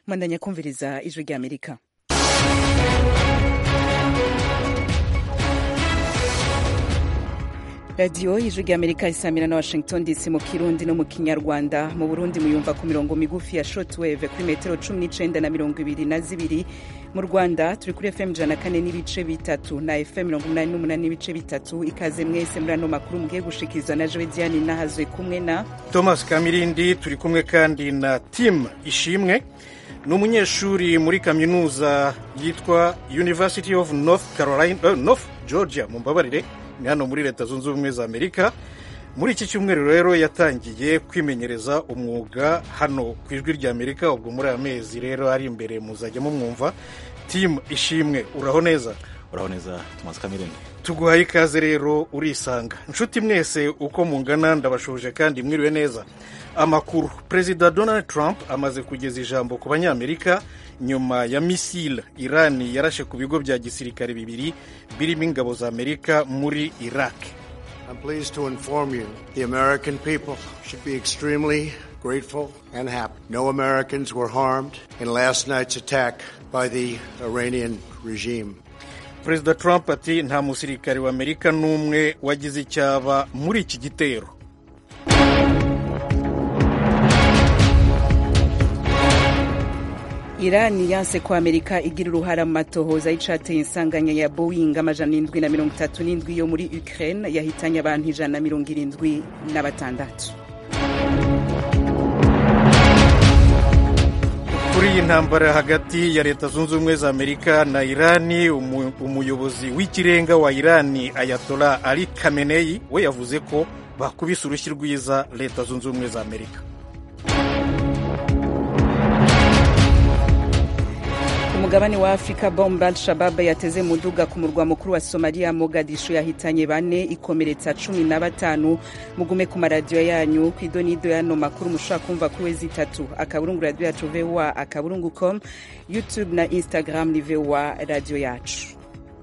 mwandanya kumviriza ijwi rya amerika radiyo ijwi rya amerika isamira na washington dc mu kirundi no mu kinyarwanda mu burundi muyumva ku mirongo migufi ya shortwave kuri metero cumi n'icenda na mirongo ibiri na zibiri mu rwanda turi kuri fm ijana na kane n'ibice bitatu na fm mirongo umunani n'umunani n'ibice bitatu ikaze mwese muri ano makuru mugiye gushikirizwa na jowe diane nahazwe kumwe na thomas kamirindi turi kumwe kandi na tim ishimwe ni umunyeshuri muri kaminuza yitwa university of north carolina uh, north georgia mumbabarire ni hano muri leta zunze ubumwe za amerika muri iki cyumweru rero yatangiye kwimenyereza umwuga hano ku ijwi rya amerika ubwo muri aya mezi rero ari imbere muzajya mumwumva timu ishimwe uraho neza uraho neza tumaze kamirindi tuguhaye ikaze rero urisanga inshuti mwese uko mungana ndabashuje kandi mwiriwe neza amakuru perezida donald trump amaze kugeza ijambo ku banyamerika nyuma ya misile irani yarashe ku bigo bya gisirikare bibiri birimo ingabo za amerika muri iraq I'm pleased to inform you the American people should be extremely grateful and happy. No Americans were harmed in last night's attack by the Iranian regime. perezida trump ati nta musirikare wa amerika n'umwe wagize icyaba muri iki gitero irani yanse ko amerika igira uruhara mu matohoza y'icateye insanganya ya boeing amajana indwi na mirongo itatu n'indwi yo muri ukraine yahitanye abantu ijana na mirongo irindwi na batandatu kuri iyi ntambara hagati ya leta zunze ubumwe za amerika na irani umu, umuyobozi w'ikirenga wa irani ayatola ali kameneyi we yavuze ko bakubise urushyi rwiza leta zunze ubumwe za amerika ku mugabane wa afurika bombe al shabab yateze muduga ku murwa mukuru wa somaliya mogadishu yahitanye bane ikomeretsa cumi na batanu mugume ku maradiyo yanyu ku idonido y'ano makuru mushobora kumva kuri wezi itatu akaburungu radiyo yacu voa akaburungu com youtube na instagram ni voa radiyo yacu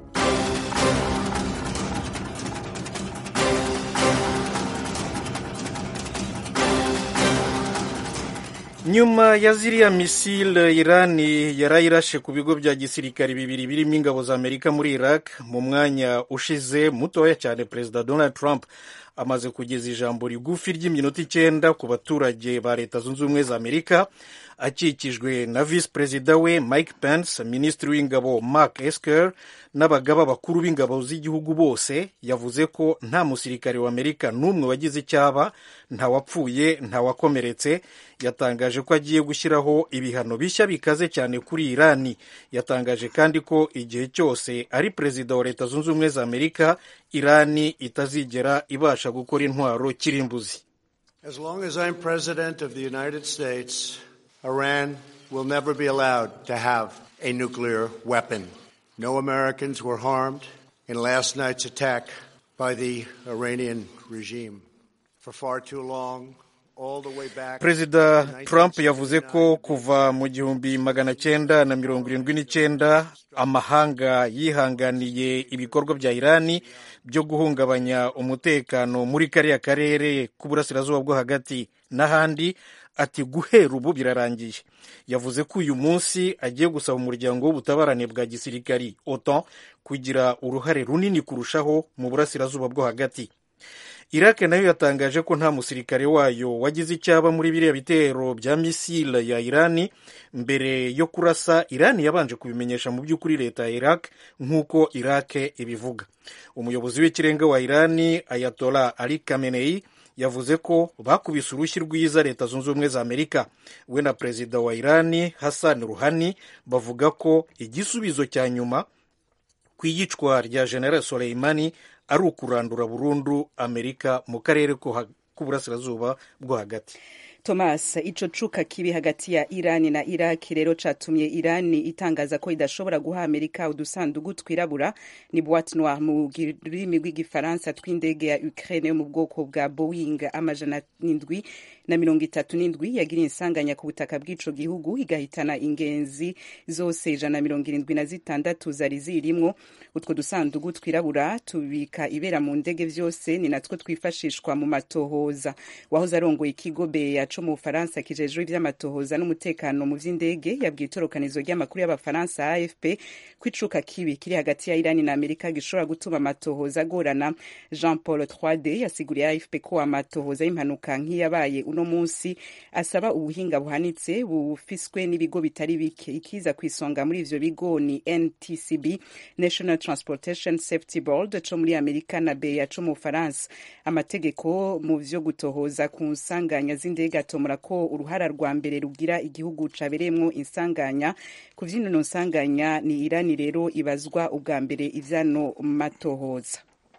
nyuma ya ziriya misile irani yarayirashe ku bigo bya gisirikare bibiri birimo ingabo za amerika muri iraq mu mwanya ushize mutoya cyane perezida donald trump amaze kugeza ijambo rigufi ry'iminota icyenda ku baturage ba leta zunze ubumwe za amerika akikijwe na visi perezida we mike pence minisitiri w'ingabo mark esker n'abagaba bakuru b'ingabo z'igihugu bose yavuze ko nta musirikare wa amerika n'umwe wagize icyaba ntawapfuye ntawakomeretse yatangaje ko agiye gushyiraho ibihano bishya bikaze cyane kuri irani yatangaje kandi ko igihe cyose ari perezida wa leta zunze ubumwe za amerika irani itazigera ibasha gukora intwaro kirimbuzi As long as I'm president of the United States, Iran will never be allowed to have a nuclear weapon. No Americans were harmed in last night's attack by the Iranian regime. For far too long, all the way back perezida to trump yavuze ko 1969, kuva mu gihumbi magana cyenda na mirongo irindwi n'icyenda amahanga yihanganiye ibikorwa bya irani byo guhungabanya umutekano muri kariya karere k'uburasirazuba bwo hagati n'ahandi ati guhera ubu birarangiye yavuze ko uyu munsi agiye gusaba umuryango w'ubutabarane bwa gisirikari otan kugira uruhare runini kurushaho mu burasirazuba bwo hagati iraq nayo yatangaje ko nta musirikare wayo wagize icyaba muri biriya bitero bya misile ya irani mbere yo kurasa irani yabanje kubimenyesha mu by'ukuri leta ya iraq nk'uko iraq ibivuga umuyobozi w'ikirenga wa irani ayatola ali kamenei yavuze ko bakubise urushyi rwiza leta zunze ubumwe za amerika we na perezida wa irani hassan ruhani bavuga ko igisubizo cya nyuma ku iyicwa rya general soleimani ari ukurandura burundu amerika mu karere ko ha- k'uburasirazuba bwo hagati thomas ico cuka kibi hagati ya irani na iraki rero catumye irani itangaza ko idashobora guha amerika udusandugu twirabura ni boite noire mu rurimi rw'igifaransa tw'indege ya ukraine yo mu bwoko bwa boeing amajana n'indwi na mirongo itatu n'indwi yagiriye insanganya ku butaka bw'ico gihugu igahitana ingenzi zose ijana na mirongo irindwi na zitandatu zari zirimwo utwo dusandugu twirabura tubika ibera mu ndege vyose ni natwo twifashishwa mu matohoza wahoze arongoye ikigo beya co mu bufaransa kijejwe ivy'amatohoza n'umutekano mu vy'indege yabwiye itorokanizo ry'amakuru y'abafaransa afp ko icuka kibi kiri hagati ya irani na amerika gishobora gutuma amatohoza agorana jean paul 3d yasiguriye afp ko amatohoza y'impanuka nk'iyabaye uno munsi asaba ubuhinga buhanitse bufiswe n'ibigo bitari bike ikiza ku isonga muri ivyo bigo ni ntcb national transportation safety board co muri amerika na beya co mu bufaransa amategeko mu vyo gutohoza ku nsanganya z'indege atomora ko uruhara rwa mbere rugira igihugu cabereyemwo insanganya ku vy'ino nsanganya ni irani rero ibazwa ubwa mbere ivyano matohoza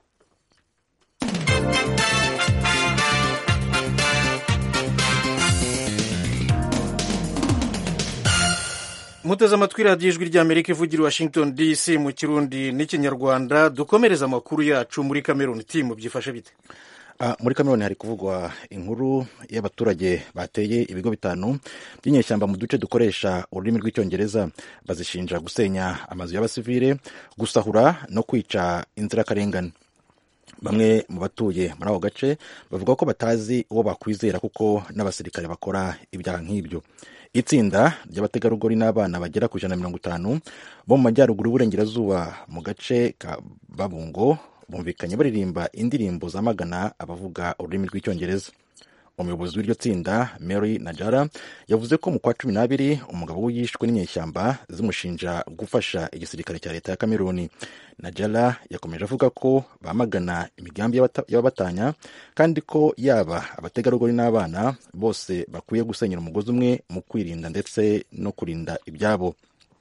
muteze amatwi radiyo ijwi ry'amerika ivugira i washington dc mu kirundi n'ikinyarwanda dukomereza amakuru yacu muri cameroon timu byifashe bite Ah, muri kameruni hari kuvugwa inkuru y'abaturage bateye ibigo bitanu by'inyeshyamba mu duce dukoresha ururimi rw'icyongereza bazishinja gusenya amazu y'abasivile gusahura no kwica inzirakarengane bamwe mu batuye muri ako gace bavuga ko batazi uwo bakwizera kuko n'abasirikare bakora ibyaha nk'ibyo itsinda ry'abategarugori n'abana bagera ku ijana na mirongo itanu bo mu majyaruguru y'uburengerazuba mu gace ka babungo bumvikanye baririmba indirimbo zamagana abavuga ururimi rw'icyongereza umuyobozi w'iryo tsinda mary najara yavuze ko mu kwa cumi n'abiri umugabo we yishwe n'inyeshyamba zimushinja gufasha igisirikare cya leta ya kameruni najara yakomeje avuga ko bamagana imigambi y'abata- y'ababatanya kandi ko yaba abategarugori n'abana bose bakwiye gusenyera umugozi umwe mu kwirinda ndetse no kurinda ibyabo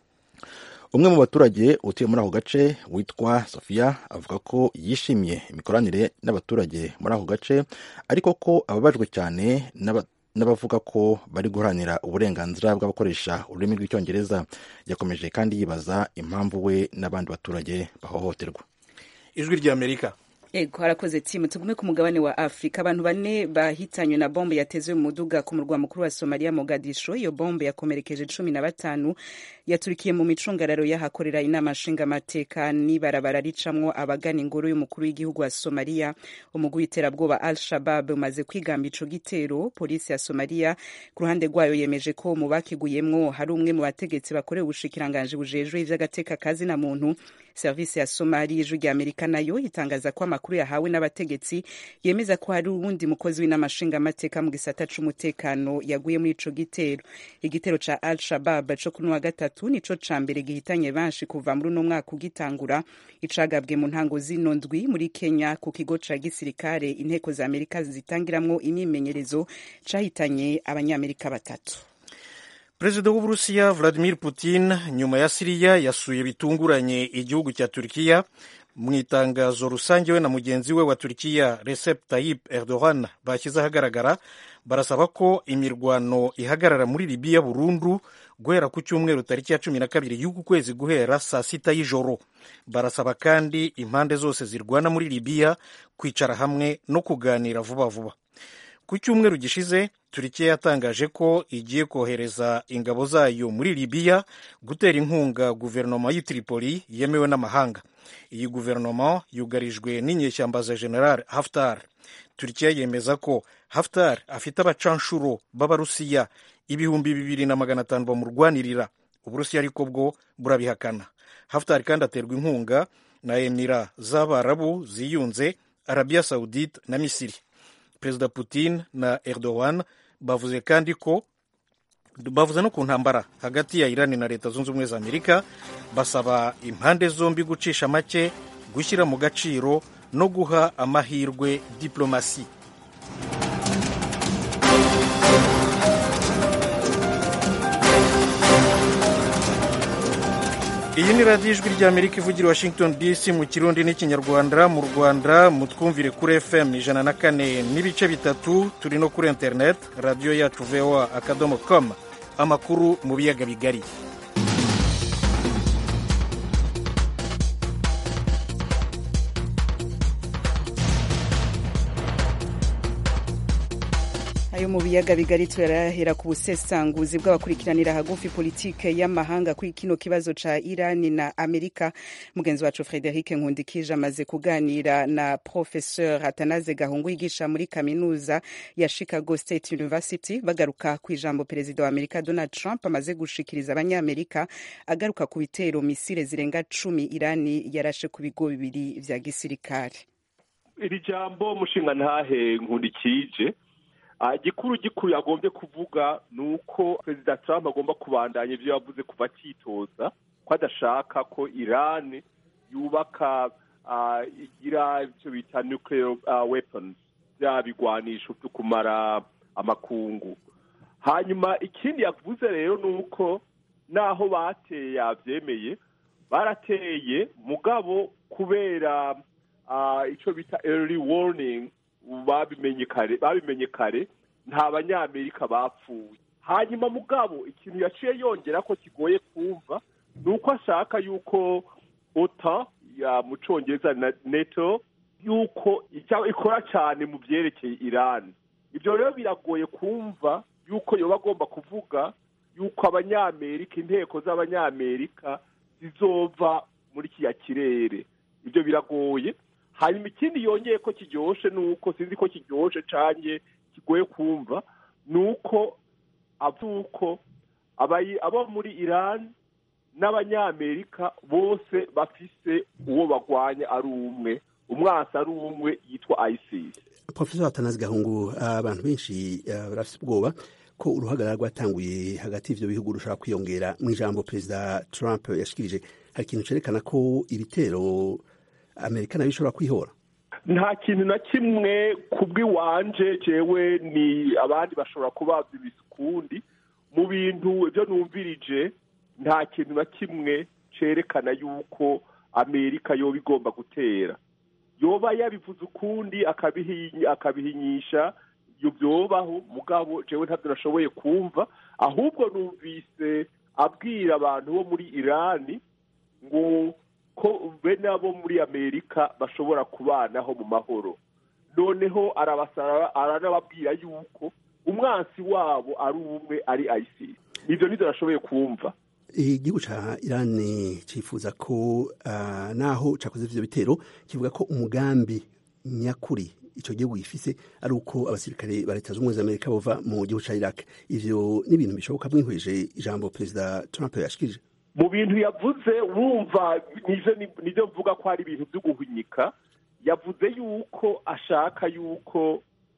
umwe mu baturage utuye muri ako gace witwa sofia avuga ko yishimiye imikoranire n'abaturage muri ako gace ariko ko ababajwe cyane n'aba- n'abavuga ko bari guharanira uburenganzira bw'abakoresha ururimi rw'icyongereza yakomeje kandi yibaza impamvu we n'abandi baturage bahohoterwa ijwi ry'amerika ego harakoze timu tugume ku mugabane wa afurika abantu bane bahitanywe na bombe yatezwe mu muduga ku murwa mukuru wa somaliya mogadisho iyo bombe yakomerekeje cumi na batanu yaturikiye mu micungararo y'ahakorera inama nshingamateka n'ibarabara ricamwo abagana ingoro y'umukuru w'igihugu wa somaliya umugwi w'iterabwoba al shabab umaze kwigamba ico gitero polisi ya somaliya ku ruhande rwayo yemeje ko mu bakiguyemwo hari umwe mu bategetsi bakorewe ubushikiranganji bujejwe ivy'agateka kazi na muntu serivisi ya somali y'ijwi rya amerika nayo itangaza ko amakuru yahawe n'abategetsi yemeza ko hari uwundi mukozi w'inama nshingamateka mu gisata c'umutekano yaguye muri ico gitero igitero ca al shabab co kuri wa gatatu nico ca mbere gihitanye benshi kuva muri uno mwaka ugitangura icagabwe mu ntango zino ndwi muri kenya ku kigo ca gisirikare inteko za amerika zitangiramwo imyimenyerezo cahitanye abanyamerika batatu perezida w'uburusiya vladimir putin nyuma ya siriya yasuye bitunguranye igihugu cya turikiya mu itangazo rusange we na mugenzi we wa turikiya recep tayyip erdogan bashyize ahagaragara barasaba ko imirwano ihagarara muri libiya burundu guhera ku cyumweru tariki ya cumi na kabiri y'uku kwezi guhera saa sita y'ijoro barasaba kandi impande zose zirwana muri libiya kwicara hamwe no kuganira vuba vuba ku cyumweru gishize turikiya yatangaje ko igiye kohereza ingabo zayo muri libiya gutera inkunga guverinoma y'i tripoli yemewe n'amahanga iyi guverinoma yugarijwe n'inyeshyamba za general haftar turikiya yemeza ko haftar afite abacanshuro b'abarusiya ibihumbi bibiri na magana atanu bamurwanirira uburusiya ariko bwo burabihakana haftar kandi aterwa inkunga na emira z'abarabu ziyunze arabiya saudite na misiri perezida putin na erdogan bavuze kandi ko bavuze no ku ntambara hagati ya irani na leta zunze ubumwe za amerika basaba impande zombi gucisha make gushyira mu gaciro no guha amahirwe diplomasi iyi ni radiyo ijwi ry'amerika ivugira washington dc mu kirundi n'ikinyarwanda mu rwanda mutwumvire kuri fm ijana na kane n'ibice bitatu turi no kuri internet radiyo yacu voa akadomo com amakuru mu biyaga bigari ayo mu biyaga bigari turahera ku busesanguzi bw'abakurikiranira hagufi politike y'amahanga kuri kino kibazo ca irani na amerika mugenzi wacu frederic nkundikije amaze kuganira na professeur atanaze gahungu yigisha muri kaminuza ya chicago state university bagaruka ku ijambo perezida wa amerika donald trump amaze gushikiriza abanyamerika agaruka ku bitero misile zirenga cumi irani yarashe ku bigo bibiri vya gisirikare iri jambo mushinga ntahe nkundikije gikuru gikuru yagombye kuvuga ni uko perezida trump agomba kubandanya ibyo yavuze kuva akitoza ko adashaka ko irani yubaka igira icyo bita nuclear weapons bya bigwanisho byo kumara amakungu hanyuma ikindi yavuze rero ni uko naho bateye yabyemeye barateye mugabo kubera icyo bita early warning babimenye kare babimenye kare nta banyamerika bapfuye hanyuma mugabo ikintu yaciye yongera ko kigoye kumva ni uko ashaka yuko ota mu cyongereza na neto yuko ikora cyane mu byerekeye irani ibyo rero biragoye kumva yuko yoba agomba kuvuga yuko abanyamerika inteko z'abanyamerika zizova muri kiriya kirere ibyo biragoye hanyuma ikindi yongeye ko kiryoshe ni uko sinzi ko kiryoshe cyane kigoye kumva ni uko avuko abo muri irani n'abanyamerika bose bafise uwo bagwanya ari umwe umwasi ari umwe yitwa isis profesor atanazi gahungu abantu benshi barafite ubwoba ko uruhagarara rwatanguye hagati y'ivyo bihugu rushobora kwiyongera mu ijambo perezida trump yashikirije hari ikintu cerekana ko ibitero amerika nayo ishobora kwihora nta kintu na kimwe kubw'iwanje jewe ni abandi bashobora kubaza ibisukundi mu bintu ibyo numvirije nta kintu na kimwe cerekana yuko amerika yoba igomba gutera yoba yabivuze ukundi akabihinyisha ibyo byobaho mugabo jewe ntabyo nashoboye kumva ahubwo numvise abwira abantu bo muri irani ngo ko bene abo muri amerika bashobora kubanaho mu mahoro noneho arabasara aranababwira yuko umwansi wabo ari umwe ari isis ibyo nibyo nashoboye kumva igihugu ca irani cifuza ko naho cakoze ivyo bitero kivuga ko umugambi nyakuri ico gihugu gifise ari uko abasirikare ba leta z'ubumwe z'amerika bova mu gihugu ca iraq ivyo ni ibintu bishoboka mwihweje ijambo perezida trump yashikirije mu bintu yavuze wumva nivyo mvuga ko ari ibintu vyo guhunyika yavuze yuko ashaka yuko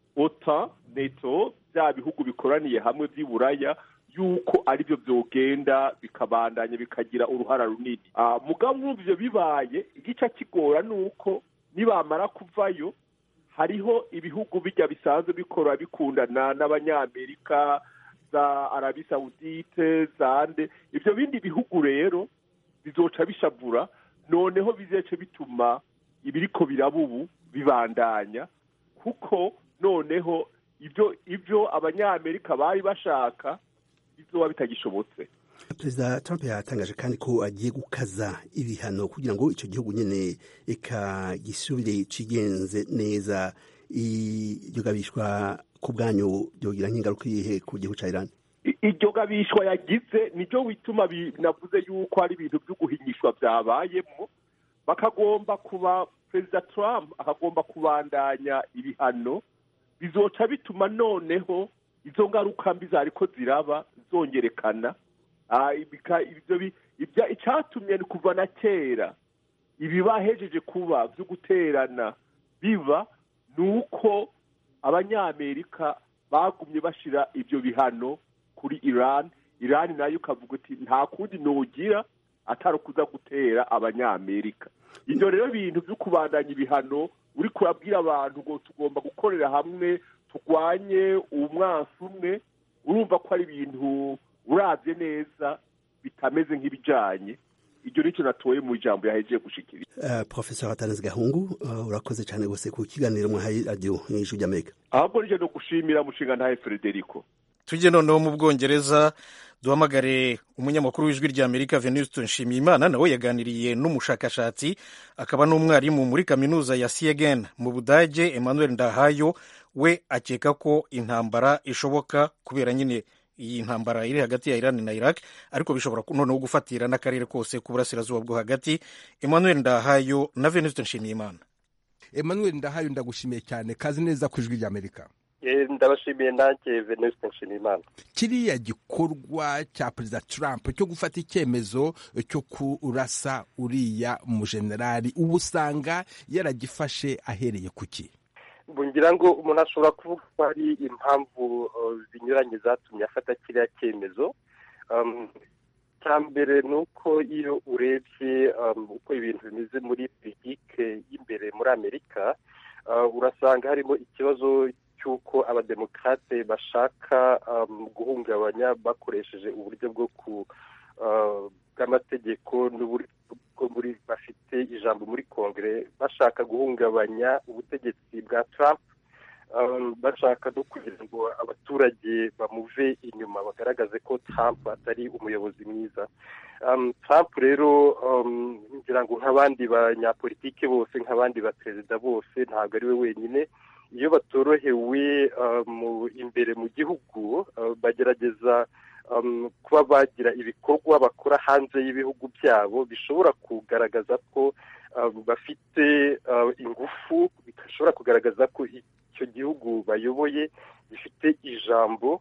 ota neto bya bihugu bikoraniye hamwe vy'iburaya yuko aribyo byogenda bikabandanya bikagira uruhara runini mugabo wumva ivyo bibaye igica kigora ni uko nibamara kuvayo hariho ibihugu bijya bisanzwe bikora bikundana n'abanyamerika za arabi sawudite zande ibyo bindi bihugu rero bizoca bishavura noneho bizece bituma ibiriko biraba ubu bibandanya kuko noneho ibyo ibyo abanyamerika bari bashaka bizoba bitagishobotse perezida trump yatangaje kandi ko agiye gukaza ibihano kugira ngo icyo gihugu nyine eka gisubire cigenze neza iryo gabishwa ku bwanyu byogira nk'ingaruka iyihe ku gihugu cya irani iryo gabishwa yagize nibyo bituma navuze yuko ari ibintu byo guhinyishwa byabayemo bakagomba kuba perezida trump akagomba kubandanya ibihano bizoca bituma noneho izo ngaruka mbi zariko ziraba zongerekana icyatumye ni kuva na kera ibibahejeje kuba byo guterana biba ni uko abanyamerika bagumye bashyira ibyo bihano kuri iran iran nayo ukavuga uti nta kundi nugira atari ukuza gutera abanyamerika ibyo rero bintu byo kubandanya ibihano uri kurabwira abantu ngo tugomba gukorera hamwe turwanye umwansi umwe urumva ko ari ibintu urabye neza bitameze nk'ibijyanye ibyo nicyo natoye mu ijambo yahejeje gushikiriza uh, professor hatanazi gahungu uh, urakoze cyane rwose ku kiganiro mwahaye radiyo y'ijwi ry'amerika ahubwo nije no gushimira mushinga ntahe frederico tujye noneho mu bwongereza duhamagare umunyamakuru w'ijwi ry'amerika venuste nshimiyimana nawe yaganiriye n'umushakashatsi akaba n'umwarimu muri kaminuza ya siegen mu budage emmanuel ndahayo we akeka ko intambara ishoboka kubera nyine iyi ntambara iri hagati ya Iran na Iraq ariko bishobora noneho gufatira n'akarere kose k'uburasirazuba bwo hagati Emmanuel Ndahayo na Venuste Nshimiyimana Emmanuel Ndahayo ndagushimiye cyane kazi neza ku ijwi ry'Amerika ndabashimiye nanjye Venuste Nshimiyimana kiriya gikorwa cya perezida Trump cyo gufata icyemezo cyo kurasa uriya mujenerali ubu usanga yaragifashe ahereye ku ki ngira ngo umuntu ashobora kuvuga ko hari impamvu zinyuranye zatumye afata kiriya cyemezo cya mbere ni uko iyo urebye uko ibintu bimeze muri politike y'imbere muri amerika urasanga harimo ikibazo cy'uko abademokarate bashaka guhungabanya bakoresheje uburyo bwo ku bw'amategeko n'uburyo muri bafite ijambo muri kongere bashaka guhungabanya ubutegetsi bwa Trump bashaka no kugira ngo abaturage bamuve inyuma bagaragaze ko Trump atari umuyobozi mwiza Trump rero ngira ngo nk'abandi banyapolitike bose nk'abandi baperezida bose ntabwo ari we wenyine iyo batorohewe imbere mu gihugu bagerageza kuba bagira ibikorwa bakora hanze y'ibihugu byabo bishobora kugaragaza ko bafite ingufu bishobora kugaragaza ko icyo gihugu bayoboye gifite ijambo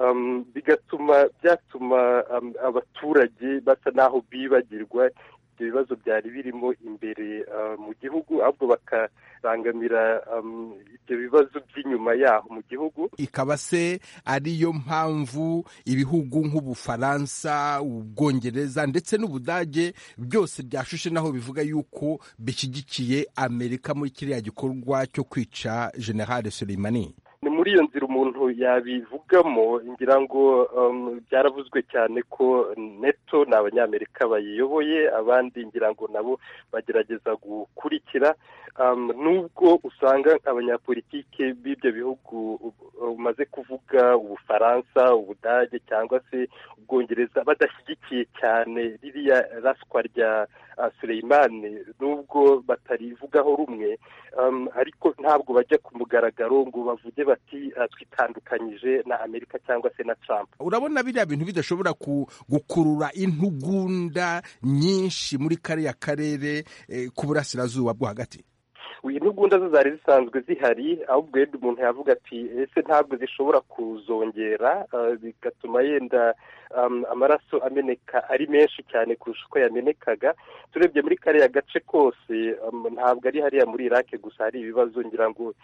bigatuma byatuma abaturage basa n'aho bibagirwa ibyo bibazo byari birimo imbere mu gihugu ahubwo bakarangamira ibyo bibazo by'inyuma yaho mu gihugu ikaba se ariyo mpamvu ibihugu nk'ubufaransa ubwongereza ndetse n'ubudage byose byashushe naho bivuga yuko bishyigikiye amerika muri kiriya gikorwa cyo kwica generale Soleimani ni muri iyo nzira umuntu yabivugamo ngira ngo byaravuzwe cyane ko neto ni abanyamerika bayiyoboye abandi ngira ngo nabo bagerageza gukurikira nubwo usanga abanyapolitike b'ibyo bihugu umaze kuvuga ubufaransa ubudage cyangwa se ubwongereza badashyigikiye cyane ririya raswa rya Suleimani nubwo batarivugaho rumwe ariko ntabwo bajya ku mugaragaro ngo bavuge bati twitandukanyije na amerika cyangwa se na Trump urabona biriya bintu bidashobora gukurura intugunda nyinshi muri kariya karere k'uburasirazuba bwo hagati intugunda zo zari zisanzwe zihari ahubwo yenda umuntu yavuga ati ese ntabwo zishobora kuzongera bigatuma yenda amaraso ameneka ari menshi cyane kurusha uko yamenekaga turebye muri kariya gace kose ntabwo ari hariya muri irake gusa hari ibibazo ngira ngo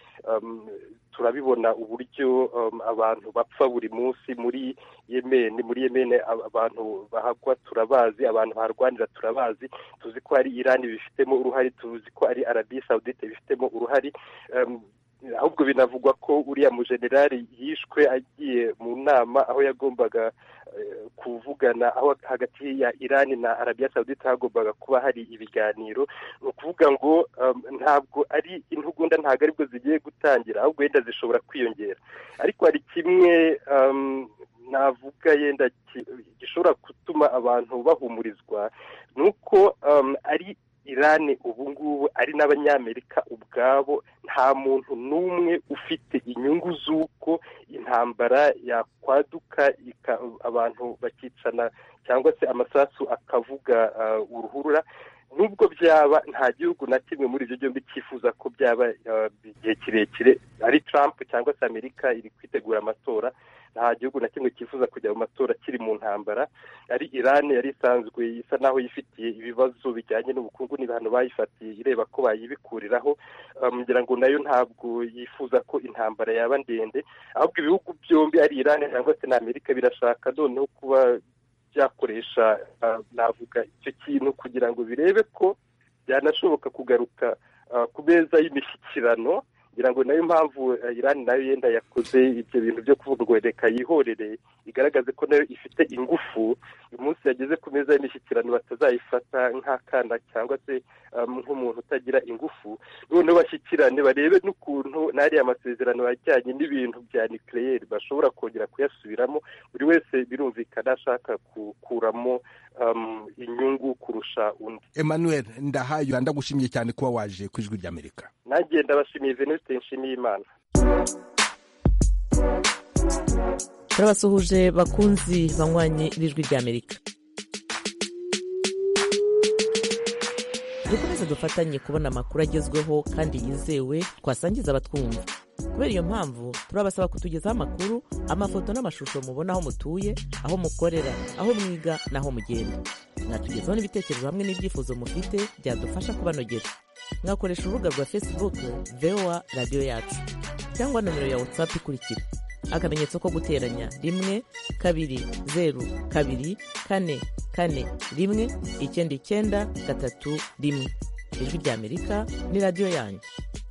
turabibona uburyo abantu bapfa buri munsi muri yemeni muri yemeni abantu bahagwa turabazi abantu baharwanira turabazi tuzi ko hari irani bifitemo uruhare tuzi ko ari arabiya sawudite bifitemo uruhare ahubwo binavugwa ko uriya mujenerali yishwe agiye mu nama aho yagombaga kuvugana aho hagati ya irani na arabiya sawudite hagombaga kuba hari ibiganiro ni ukuvuga ngo ntabwo ari intugunda ntabwo aribwo zigiye gutangira ahubwo wenda zishobora kwiyongera ariko hari kimwe navuga yenda gishobora gutuma abantu bahumurizwa ni uko ari irani ubu ngubu ari n'abanyamerika ubwabo nta muntu n'umwe ufite inyungu z'uko intambara yakwaduka abantu bakicana cyangwa se amasasu akavuga uruhurura nubwo byaba nta gihugu na kimwe muri ibyo byombi cyifuza ko byaba igihe kirekire ari Trump cyangwa se amerika iri kwitegura amatora nta gihugu na kimwe cyifuza kujya mu matora kiri mu ntambara ari irani yari isanzwe isa naho yifitiye ibibazo bijyanye n'ubukungu n'ibihano bayifatiye ireba ko bayibikuriraho ngira ngo nayo ntabwo yifuza ko intambara yaba ndende ahubwo ibihugu byombi ari irani cyangwa se na amerika birashaka noneho kuba byakoresha navuga icyo kintu kugira ngo birebe ko byanashoboka kugaruka ku meza y'imishyikirano ngira ngo nayo mpamvu irani nayo yenda yakoze ibyo bintu byo kuvuga ngo reka yihorere igaragaze ko nayo ifite ingufu uyu munsi yageze ku meza y'imishyikirano batazayifata nk'akana cyangwa se nk'umuntu utagira ingufu noneho bashyikirane barebe n'ukuntu n'ariya masezerano ajyanye n'ibintu bya nikireyeri bashobora kongera kuyasubiramo buri wese birumvikana ashaka gukuramo inyungu kurusha undi emmanuel ndahayo ndagushimiye cyane kuba waje ku ijwi ry'amerika nanjye ndabashimiye venuste nshimiye imana turabasuhuje bakunzi banywanyi b'ijwi ry'amerika dukomeze dufatanye kubona amakuru agezweho kandi yizewe twasangiza abatwumva kubera iyo mpamvu turabasaba kutugezaho amakuru amafoto n'amashusho mubona aho mutuye aho mukorera aho mwiga n'aho mugenda mwatugezaho n'ibitekerezo hamwe n'ibyifuzo mufite byadufasha kubanogera mwakoresha urubuga rwa facebook voa radiyo yacu cyangwa nomero ya whatsapp ikurikira akamenyetso ko guteranya rimwe kabiri zeru kabiri kane kane rimwe icyenda icyenda gatatu rimwe ijwi ry'amerika ni radiyo yanyu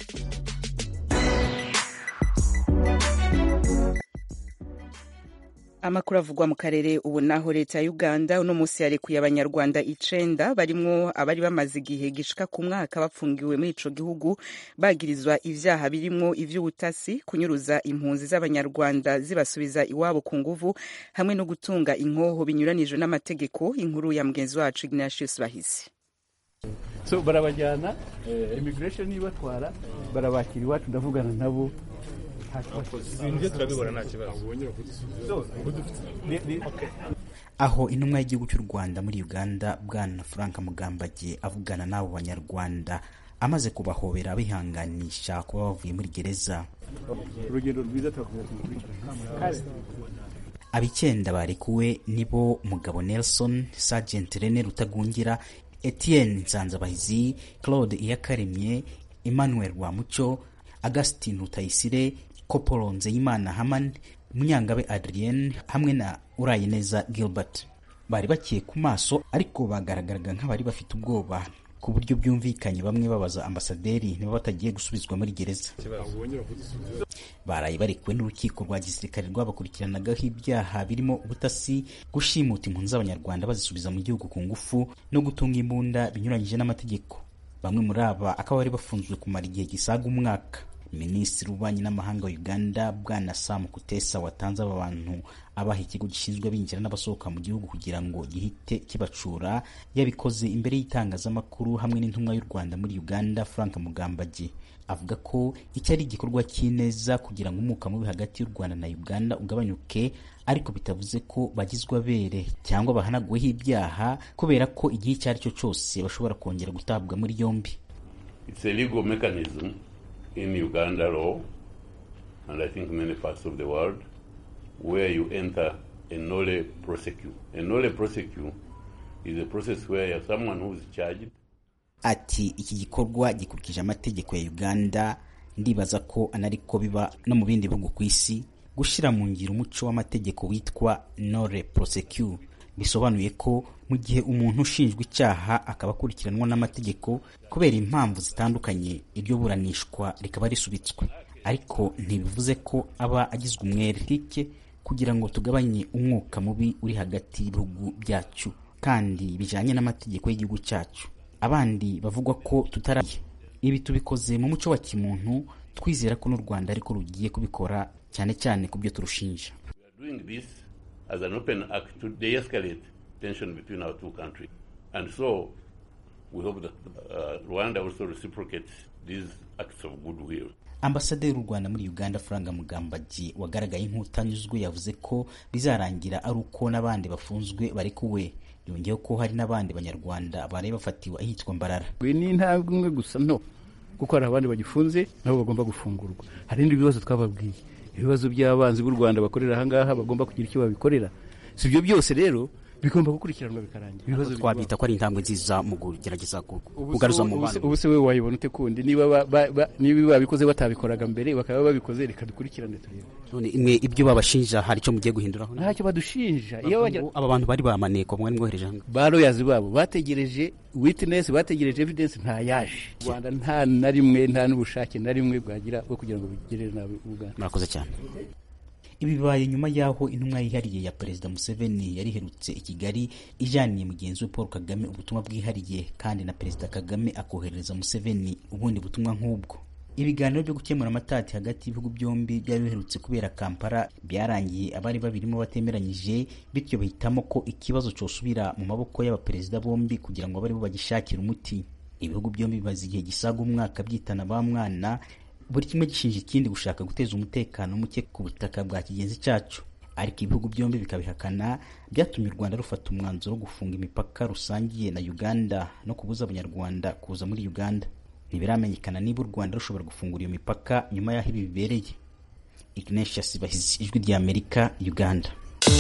amakuru avugwa mu karere ubu naho leta ya uganda uno munsi yarekuye abanyarwanda icenda barimwo abari bamaze igihe gishika ku mwaka bafungiwe muri ico gihugu bagirizwa ivyaha birimwo ivy'ubutasi kunyuruza impunzi z'abanyarwanda zibasubiza iwabo ku nguvu hamwe no gutunga inkoho binyuranijwe n'amategeko inkuru ya mugenzi wacu ignatius bahisi so barabajyana immigration ibatwara barabakira iwacu ndavugana nabo ibyo turabibona nta kibazo aho intumwa y'igihugu cy'u rwanda muri uganda bwana frank mugambage avugana n'abo banyarwanda amaze kubahobera abihanganisha kuba bavuye muri gereza urugendo rwiza turakomeza ab'icyenda barekuwe nibo mugabo nelson sergent rene rutagungira etienne nsanzabahizi claude iyakaremye emmanuel rwamucyo augustin rutayisire kopolo nzeyimana haman munyangabe adrienne hamwe na urayineza gilbert bari bakeye ku maso ariko bagaragaraga nk'abari bafite ubwoba ku buryo byumvikanye bamwe babaza ambasaderi niba batagiye gusubizwa muri gereza baraye barekuwe n'urukiko rwa gisirikare rwabakurikiranagaho ibyaha birimo ubutasi gushimuta impunzi z'abanyarwanda bazisubiza mu gihugu ku ngufu no gutunga imbunda binyuranyije n'amategeko bamwe muri aba akaba bari bafunzwe kumara igihe gisaga umwaka minisitiri w'ububanyi n'amahanga wa uganda bwana sam kutesa watanze aba bantu abaha ikigo gishinzwe abinjira n'abasohoka mu gihugu kugira ngo gihite kibacura yabikoze imbere y'itangazamakuru hamwe n'intumwa y'u rwanda muri uganda frank mugambage avuga ko iki ari igikorwa cy'ineza kugira ngo umwuka mubi hagati y'u rwanda na uganda ugabanyuke ariko bitavuze ko bagizwe abere cyangwa bahanaguweho ibyaha kubera ko igihe icyo ari cyo cyose bashobora kongera gutabwa muri yombi It's a legal mechanism in Uganda law, and I think many parts of the world, where you enter a nolle prosecute. A nolle prosecute is a process where someone who is charged ati iki gikorwa gikurikije amategeko ya uganda ndibaza ko anariko biba no mu bindi bihugu ku isi gushyira mu ngiro umuco w'amategeko witwa nore prosecute bisobanuye ko mu gihe umuntu ushinjwa icyaha akaba akurikiranwa n'amategeko kubera impamvu zitandukanye iryo buranishwa rikaba risubitswe ariko ntibivuze ko aba agizwe umwere tike kugira ngo tugabanye umwuka mubi uri hagati y'ibihugu byacu kandi bijyanye n'amategeko y'igihugu cyacu abandi bavugwa ko tutaraye ibi tubikoze mu muco wa kimuntu twizera ko n'u rwanda ariko rugiye kubikora cyane cyane ku byo turushinja we are doing this as an open act to de-escalate tension between our two countries. And so we hope that uh, Rwanda also reciprocates these acts of goodwill. ambasaderi w'u rwanda muri uganda faranga mugambagi wagaragaye nk'utanyuzwe yavuze ko bizarangira ari uko n'abandi bafunzwe bari kuwe yongeyeho ko hari n'abandi banyarwanda bari bafatiwe ahitwa mbarara we ni intambwe imwe gusa no kuko hari abandi bagifunze nabo bagomba gufungurwa hari n'ibindi bibazo twababwiye ibibazo by'abanzi b'u rwanda bakorera ahangaha bagomba kugira icyo babikorera si ibyo byose rero bigomba gukurikiranwa bikarangira ibibazo twabita ko ari intambwe nziza mu kugerageza kugaruza mu bantu ubu se wowe wayibona ute kundi niba ba- ba- ba- niba babikoze batabikoraga mbere bakaba babikoze reka dukurikirane turebe none imwe ibyo babashinja hari icyo mugiye guhinduraho ntacyo badushinja iyo bajya aba bantu bari bamaneko mwari mwohereje hano ba royazi babo bategereje witness bategereje evidence nta yaje u rwanda nta na rimwe nta n'ubushake na rimwe bwagira bwo kugira ngo bigirire nabi uganda murakoze cyane ibi bibaye nyuma y'aho intumwa yihariye ya perezida museveni yari iherutse i kigali ijaniye mugenzi we paul kagame ubutumwa bwihariye kandi na perezida kagame akoherereza museveni ubundi butumwa nk'ubwo ibiganiro byo gukemura amatati hagati y'ibihugu byombi byari biherutse kubera kampala byarangiye abari babirimo batemeranyije bityo bahitamo ko ikibazo cyosubira mu maboko y'abaperezida bombi kugira ngo abe aribo bagishakira umuti ibihugu byombi bimaze igihe gisaga umwaka byitana ba mwana buri kimwe gishinja ikindi gushaka guteza umutekano muke ku butaka bwa kigenzi cyacu ariko ibihugu byombi bikabihakana byatumye u rwanda rufata umwanzuro wo gufunga imipaka rusangiye na uganda no kubuza abanyarwanda kuza muri uganda ntibiramenyekana niba u rwanda rushobora gufungura iyo mipaka nyuma y'aho ibi bibereye ignatius bahizi ijwi rya amerika uganda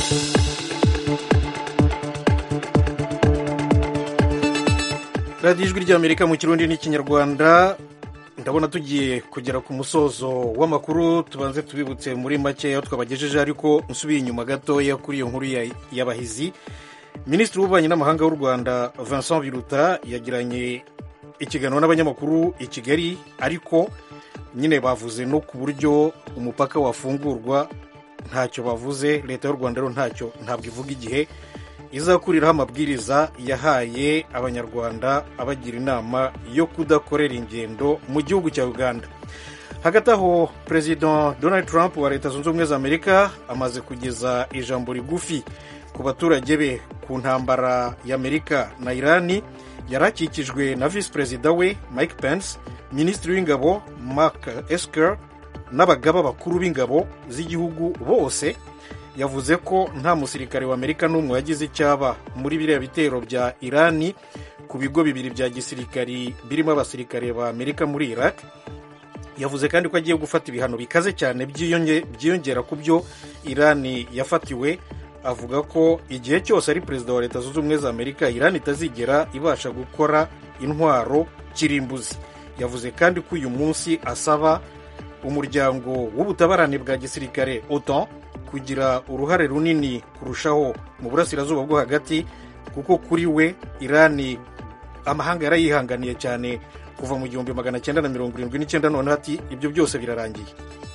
radiyo ijwi ry'amerika mu kirundi n'ikinyarwanda ndabona tugiye kugera ku musozo w'amakuru tubanze tubibutse muri make aho twabagejeje ariko nsubiye inyuma gatoya kuri iyo nkuru y'abahizi minisitiri w'ububanyi n'amahanga w'u rwanda vincent biruta yagiranye ikiganiro n'abanyamakuru i kigali ariko nyine bavuze no ku buryo umupaka wafungurwa ntacyo bavuze leta y'u rwanda rero ntacyo ntabwo ivuga igihe izakuriraho amabwiriza yahaye abanyarwanda abagira inama yo kudakorera ingendo mu gihugu cya uganda hagati aho perezida donald trump wa leta zunze ubumwe za amerika amaze kugeza ijambo rigufi ku baturage be ku ntambara y'amerika na irani yari akikijwe na visi perezida we mike pence minisitiri w'ingabo mark esker n'abagaba bakuru b'ingabo z'igihugu bose yavuze ko nta musirikare wa amerika n'umwe wagize icyaba muri biriya bitero bya irani ku bigo bibiri bya gisirikari birimo abasirikare ba amerika muri iraq yavuze kandi ko agiye gufata ibihano bikaze cyane byiyongera ku byo irani yafatiwe avuga ko igihe cyose ari perezida wa leta zunze ubumwe za amerika irani itazigera ibasha gukora intwaro kirimbuzi yavuze kandi ko uyu munsi asaba umuryango w'ubutabarane bwa gisirikare otan kugira uruhare runini kurushaho mu burasirazuba bwo hagati kuko kuri we irani amahanga yarayihanganiye cyane kuva mu gihumbi magana cyenda na mirongo irindwi n'icyenda noneho ati ibyo byose birarangiye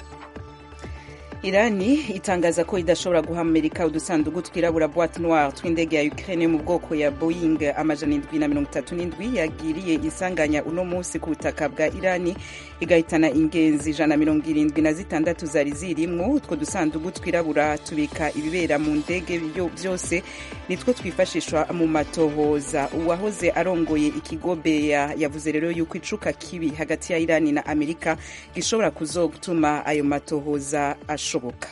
irani itangaza ko idashobora guha amerika udusanduku twirabura boite noire tw'indege ya ukraine mu bwoko ya boeing amajana indwi na mirongo itatu n'indwi yagiriye isanganya uno munsi ku butaka bwa irani igahitana ingenzi ijana na mirongo irindwi na zitandatu zari zirimwo utwo dusanduku twirabura tubika ibibera mu ndege byose nitwo twifashishwa mu matohoza uwahoze arongoye ikigo beya yavuze rero yuko icuka kibi hagati ya irani na amerika gishobora kuzotuma ayo matohoza ashoboka bishoboka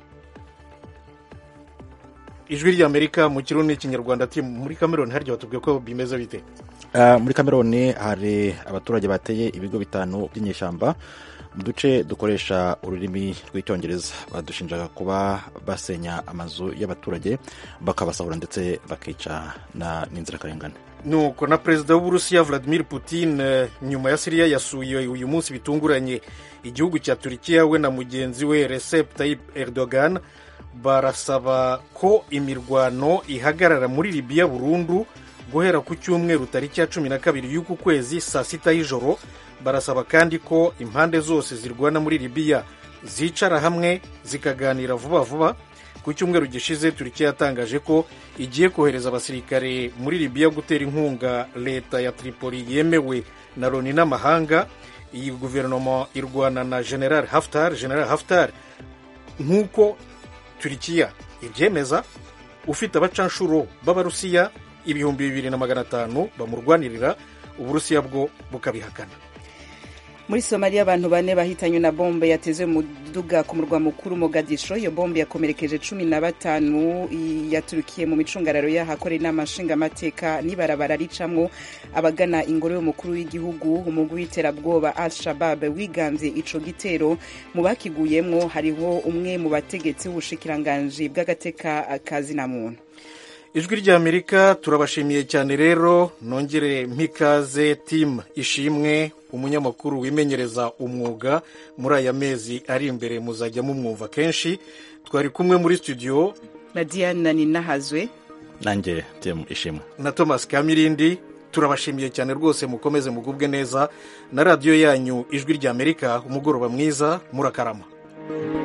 ijwi ry'amerika mu kirundi n'ikinyarwanda ati muri kameroni harya batubwiye ko bimeze bite muri kameroni hari abaturage bateye ibigo bitanu by'inyeshyamba mu duce dukoresha ururimi rw'icyongereza badushinjaga kuba basenya amazu y'abaturage bakabasahura ndetse bakica n'inzirakarengane nuko na perezida w'uburusiya vladimir putin nyuma ya siriya yasuye uyu munsi bitunguranye igihugu cya turikiya we na mugenzi we recep tayyip erdogan barasaba ko imirwano ihagarara muri libiya burundu guhera ku cyumweru tariki ya cumi na kabiri y'uku kwezi saa sita y'ijoro barasaba kandi ko impande zose zirwana muri libiya zicara hamwe zikaganira vuba vuba ku cyumweru gishize turikiya yatangaje ko igiye kohereza abasirikare muri libiya gutera inkunga leta ya tripoli yemewe na loni n'amahanga iyi guverinoma irwana na general haftar general haftar nk'uko turikiya ibyemeza ufite abacanshuro b'abarusiya ibihumbi bibiri na magana atanu bamurwanirira uburusiya bwo bukabihakana muri somaliya abantu bane bahitanywe na bombe yateze muduga ku murwa mukuru mogadisho iyo bombe yakomerekeje cumi na batanu yaturukiye mu micungararo y'ahakorera inama nshingamateka n'ibarabara ricamwo abagana ingoro y'umukuru w'igihugu umugwi w'iterabwoba al shabab wiganze ico gitero mu bakiguyemwo hariho umwe mu bategetsi b'ubushikiranganji bw'agateka kazina muntu ijwi ry'amerika turabashimiye cyane rero nongere mpikaze timu ishimwe umunyamakuru wimenyereza umwuga muri aya mezi ari imbere muzajya mumwumva kenshi twari kumwe muri studio na diana ninahazwe nanjye timu ishimwe na thomas kamirindi turabashimiye cyane rwose mukomeze mugubwe neza na radiyo yanyu ijwi ry'amerika umugoroba mwiza murakarama